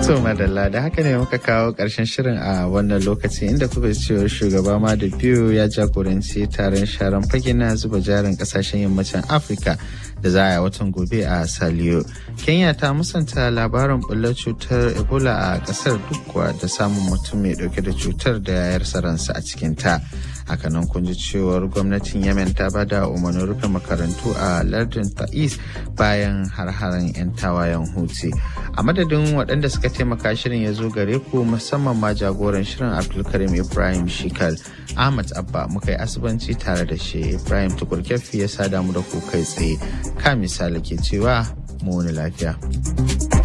To madalla da haka ne muka kawo ƙarshen shirin a wannan lokaci inda kuka cewa shugaba ma da biyu ya jagoranci taron sharan fage na zuba jarin ƙasashen yammacin Afirka da za a yi watan gobe a Saliyo. Kenya ta musanta labarin bullar cutar Ebola a ƙasar duk kuwa da samun mutum mai ɗauke da cutar da yayar ransa a cikinta. hakanan kun ji cewar gwamnatin yemen ta bada umarnin rufe makarantu a lardin ta'is bayan har-haren 'yan tawayen huti a madadin waɗanda suka taimaka shirin ya zo gare ku musamman ma jagoran shirin abdulkarim ibrahim shikal ahmad abba muka yi asibanci tare da shi ibrahim tukurkefi ya sada mu da ku kai tsaye ka misali ke cewa mu wani lafiya